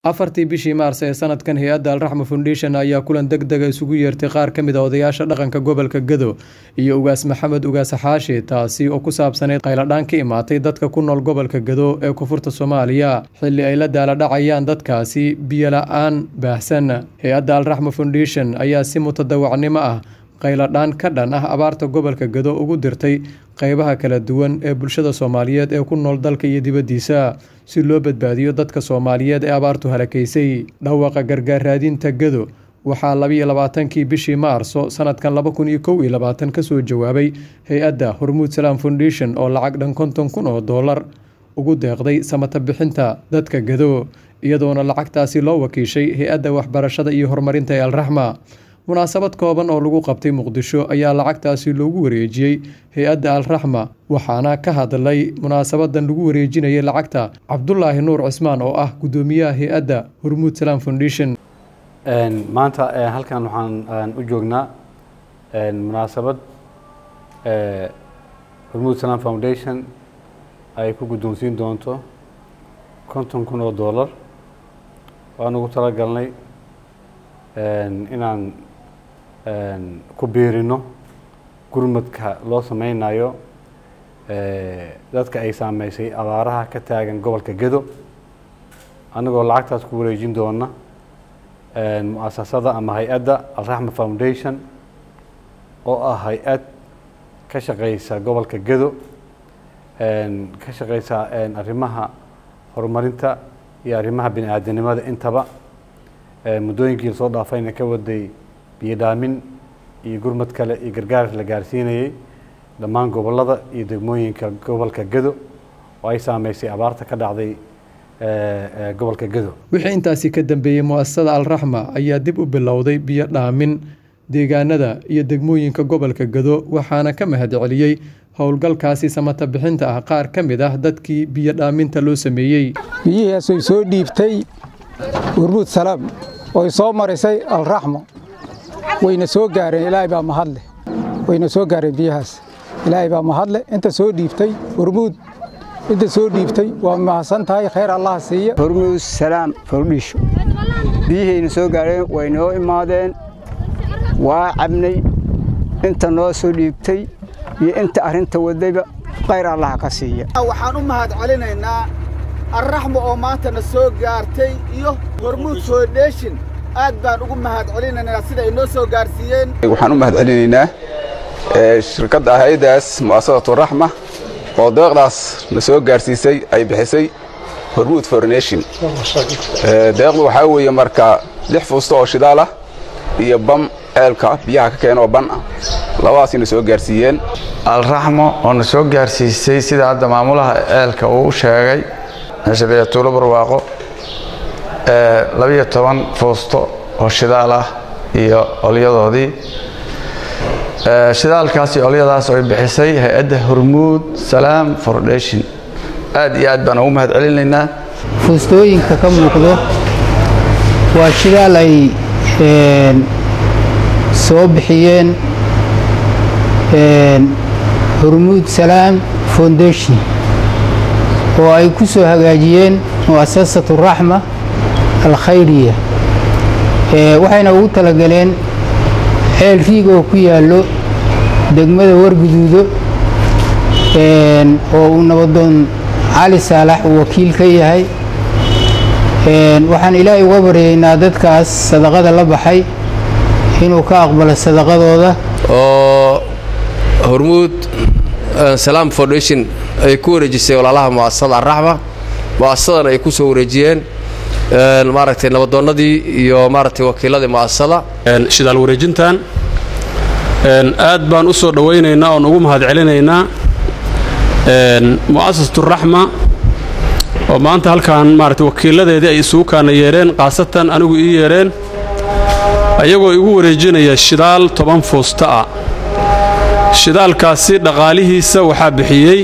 afartii bishii maars ee sanadkan hay-adda alraxma foundation ayaa kulan deg dega isugu yeertay qaar ka mid a odayaasha dhaqanka gobolka gado iyo ugaas maxamed ugaas xaashi taasi oo ku saabsaneyd qayladhaan ka imaatay dadka ku nool gobolka gado ee koonfurta soomaaliya xilli ay la daaladhacayaan dadkaasi biyo la-aan baahsan hay-adda alraxma foundation ayaa si mutadawacnimo ah qayladhaan ka dhan ah abaarta gobolka gado ugu dirtay qeybaha kala duwan ee bulshada soomaaliyeed ee ku nool dalka iyo dibaddiisa si loo badbaadiyo dadka soomaaliyeed ee abaartu halakaysay dhawaqa gargaar raadinta gado waxaa labiyo labaatankii bishii maarso sanadkan laba kun iyo kow iyo labaatan kasoo jawaabay hay-adda hormuud salaam foundation oo lacag dhan konton kun oo doolar ugu deeqday samata bixinta dadka gado iyadoona lacagtaasi loo wakiishay hay-adda waxbarashada iyo horumarinta ee alraxma munaasabad kooban oo lagu qabtay muqdisho ayaa lacagtaasi loogu wareejiyey hay-adda alraxma waxaana ka hadlay munaasabadan lagu wareejinayay lacagta cabdulaahi nuur cismaan oo ah guddoomiyaha hay-adda hormuud salaam foundation maanta halkan waxaan u joognaa munaasabad hormuud salaam foundation ay ku guddoonsiin doonto konton kun oo dollar waan ugu talagalnay inaan ku biirino gurmadka loo sameynayo dadka ay saameysay abaaraha ka taagan gobolka gedo annagoo lacagtaas ku wareejin doona mu-asasada ama hay-adda alraxma foundation oo ah hay-ad ka shaqeysa gobolka gedo ka shaqeysa arrimaha horumarinta iyo arrimaha bini aadanimada intaba muddooyinkii soo dhaafayna ka waday biyo dhaamin iyo gurmad kale iyo gargaar la gaarsiinayey dhammaan gobollada iyo degmooyinka gobolka gado oo ay saameysay abaarta ka dhacday gobolka gado wixii intaasi ka dambeeyey mu-asasada alraxma ayaa dib u bilowday biyo dhaamin deegaanada iyo degmooyinka gobolka gado waxaana ka mahad celiyey howlgalkaasi samata bixinta ah qaar ka mid ah dadkii biyo dhaaminta loo sameeyey biyihiiasay soo dhiibtay hormuud salaam oy soo marisay alraxmo wayna soo gaareen ilaahay baa mahadle wayna soo gaareen biyahaas ilaahay baa mahadle inta soo dhiibtay hormuud inta soo dhiibtay waa mahadsan tahay khayr allaha siiya hormuud salaam fordhisho biyihayna soo gaareen way noo imaadeen waa cabnay inta noo soo dhiibtay iyo inta arrinta wadayba khayr allaha ka siiya waxaan u mahad celinaynaa alraxma oo maantana soo gaartay iyo hormuud foundation aad baan ugu mahad celinaynaa sida ay noo soo gaarsiiyeen waxaan u mahad celinaynaa shirkadda hay-addaas mu'asasatu raxma oo deeqdaas na soo gaarsiisay ay bixisay hormuud foundation deeqdu waxaa weeye marka lix fuusto oo shidaal ah iyo bam ceelka biyaha ka keena oo ban ah labadaasina soo gaarsiiyeen alraxmo oo na soo gaarsiisay sida hadda maamulaha ceelka uu u sheegay meesha la tuulo barwaaqo labiyo toban fuusto oo shidaal ah iyo olyadoodii shidaalkaas iyo olyadaas oo ay bixisay hay-adda hormuud salaam foundation aad iyo aad baan ugu mahad celinaynaa fuustooyinka ka muuqdo waa shidaal ay soo bixiyeen hormuud salaam foundation oo ay ku soo hagaajiyeen mu'asasatu raxma alkhayriya waxayna ugu talagaleen ceel riig oo ku yaallo degmada warguduudo oo uu nabadoon cali saalax uu wakiil ka yahay waxaan ilaahay uga baryaynaa dadkaas sadaqada la baxay inuu ka aqbalo sadaqadooda oo hormuud salaam foundation ay ku wareejisay walaalaha mu'asasada alraxma mu'asasadan ay ku soo wareejiyeen maaragtay nabadoonnadii iyo maaragtay wakiiladii mu'asasada shidaal wareejintan aad baan u soo dhowaynaynaa oon ugu mahad celinaynaa mu'asasatu raxma oo maanta halkan maaragtay wakiiladeedii ay isugu kaana yeedheen khaasatan anigu ii yeedheen ayagoo igu wareejinaya shidaal toban fuusta ah shidaalkaasi dhaqaalihiisa waxaa bixiyey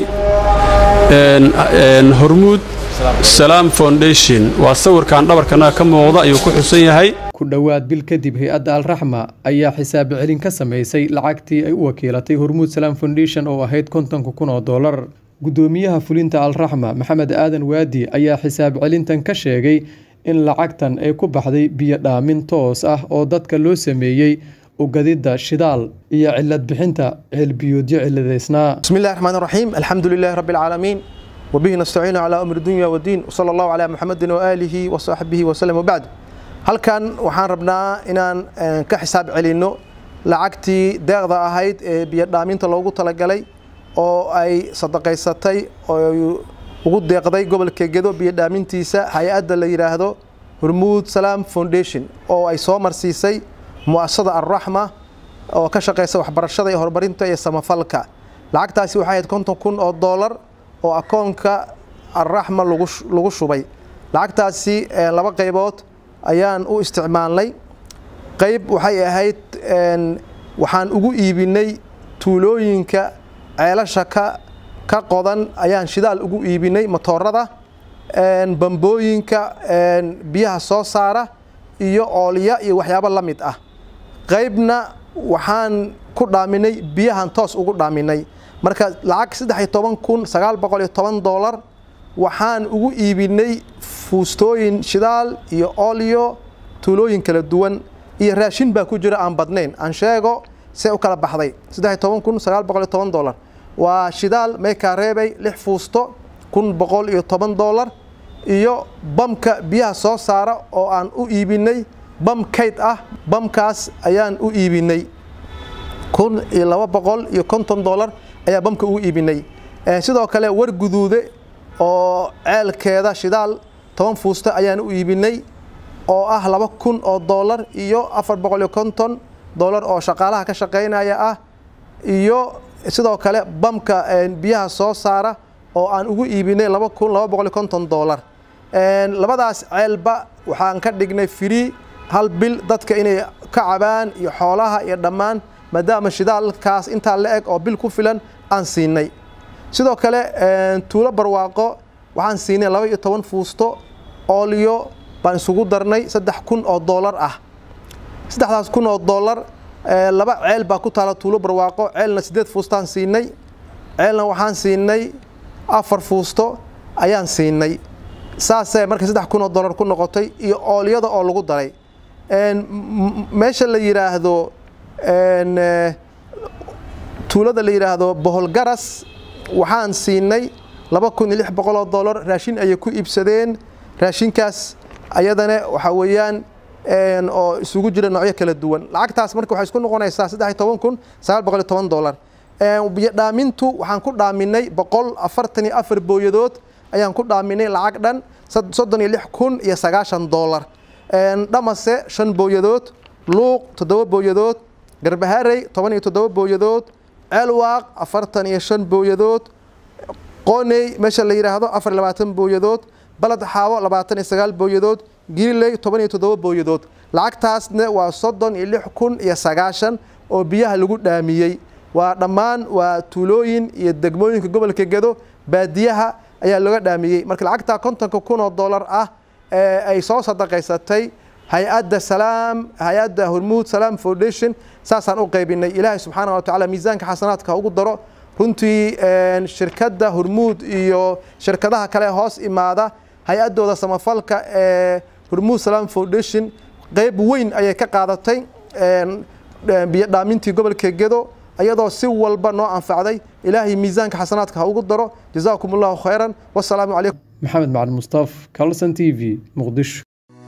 hormuud salaam foundation waa sawirkan dhabarkanaga ka muuqda ayuu ku xusan yahay ku dhowaad bil kadib hay-adda alraxma ayaa xisaab celin ka samaysay lacagtii ay u wakiilatay hormuud salaam foundation oo ahayd kontonka kun oo dollar guddoomiyaha fulinta alraxma maxamed aadan waadi ayaa xisaab celintan ka sheegay in lacagtan ay ku baxday biyo dhaamin toos ah oo dadka loo sameeyey ugadidda shidaal iyo cilad bixinta ceelbiyoodyo ciladaysnaa بسم الله الرحمن الرحيم الحمد لله رب العالمين وبه نستعين على أمر الدنيا والدين وصلى الله على محمد وآله وصحبه وسلم وبعد halkan waxaan rabnaa inaan eh, ka xisaab celinno lacagtii deeqda ahayd ee biyo dhaaminta loogu talagalay oo ay sadaqaysatay oo ay ugu deeqday gobolka gedo biyo dhaamintiisa hay-adda la yidhaahdo hormuud salaam foundation oo ay soo marsiisay mu'asasada arraxma oo ka shaqeysa waxbarashada iyo horumarinta iyo samafalka lacagtaasi waxay ahayd konton kun oo doolar oo akoonka arraxma lagu sh- lagu shubay lacagtaasi eh, laba qaybood ayaan u isticmaalnay qayb waxay ahayd een, waxaan ugu iibinay tuulooyinka ceelasha ka ka qodan ayaan shidaal ugu iibinay matoorada een, bambooyinka een, biyaha soo saara iyo oolya iyo waxyaabo la mid ah qaybna waxaan ku dhaaminay biyahan toos ugu dhaaminay marka lacag saddex iyo toban kun sagaal boqol iyo toban doolar waxaan ugu iibinay fuustooyin shidaal iyo olyo tuulooyin kala duwan iyo raashin baa ku jira aan badnayn aan sheego see u kala baxday saddex iyo toban kun sagaal boqol iyo toban doolar waa shidaal meekaa reebay lix fuusto kun boqol iyo toban doolar iyo bamka biyaha soo saara oo aan u iibinay bam kayd ah bamkaas ayaan u iibinay kun iyo laba boqol iyo konton doolar ayaa bamka ugu iibinay Eh, sidoo kale war guduude oo ceelkeeda shidaal toban fuusto ayaan u iibinay oo ah laba kun oo doolar iyo afar boqol iyo konton doolar oo shaqaalaha ka shaqaynaya ah iyo sidoo kale bamka eh, biyaha soo saara oo aan ugu iibinay laba kun laba boqol iyo konton doolar Een, labadaas ceelba waxaan ka dhignay free hal bil dadka inay ka cabaan iyo xoolaha iyo dhammaan maadaama shidaalkaas intaa la eg oo bil ku filan aan siinay sidoo kale een, tuulo barwaaqo waxaan siinay laba iyo toban fuusto oolyo baan isugu darnay saddex kun oo doolar ah saddexdaas kun oo doolar eh, laba ceel baa ku taala tuulo barwaaqo ceelna siddeed fuustaan siinay ceelna waxaan siinay afar fuusto ayaan siinay saasee marka saddex kun oo doolar ku noqotay iyo oolyada oo lagu daray Een, m- m- meesha la yidhaahdo een, eh, tuulada la yidhaahdo boholgaras waxaan siinay laba kun iyo lix boqol oo doolar raashin ayay ku iibsadeen raashinkaas ayadana waxa weeyaan een, oo isugu jira noocyo kala duwan lacagtaas marka waxay isku noqonaysaa saddex iyo toban kun sagaal boqol iyo toban doolar Een, biyo dhaamintu waxaan ku dhaaminay boqol afartan iyo afar booyadood ayaan ku dhaaminay lacag dhan sad- soddon iyo lix kun iyo sagaashan doolar Een, dhamase shan booyadood luuq toddoba booyadood garbaharey toban iyo toddoba booyadood ceelwaaq afartan iyo shan booyadood qooney meesha la yidhaahdo afar iyo labaatan booyadood baled xaawo labaatan iyo sagaal booyadood giriley toban iyo toddoba booyadood lacagtaasna waa soddon iyo lix kun iyo sagaashan oo biyaha lagu dhaamiyey waa dhammaan waa tuulooyin iyo degmooyinka gobolka gedo baadiyaha ayaa looga dhaamiyey marka lacagtaa kontonka kun oo doolar ah ee ay soo sadaqaysatay hay-adda salaam hay-adda hormuud salaam foundation saasaan u qaybinay ilaahay subxaana wa tacaala miisaanka xasanaadka ha ugu daro runtii een, shirkadda hormuud iyo shirkadaha kale hoos imaada hay-addooda samafalka ee hormuud salaam foundation qayb weyn ayay ka qaadatay een, een, biyo dhaamintii gobolka gedo iyadoo si walba noo anfacday ilaahay miisaanka xasanaadka ha ugu daro jazaakum allahu khayran wasalaamu calaykum maxamed macalin mustaf calson t v muqdisho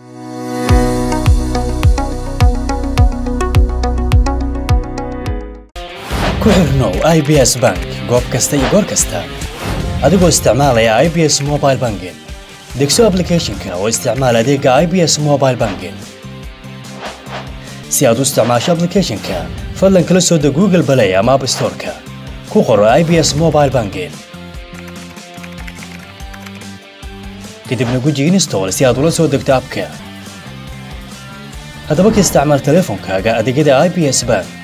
ku xirnow ibs bank goob kasta iyo goor kasta adigoo isticmaalaya ibs mobile banking degso applicationka oo isticmaal adeega ibs mobile banking si aad u isticmaasho applicationka fadlan kala soo deg google play ama app storeka ku qoro ibs mobile banking kadibna guji install si aad ula soo degto abka haddaba ka isticmaal teleefonkaaga adeegyada ibs bank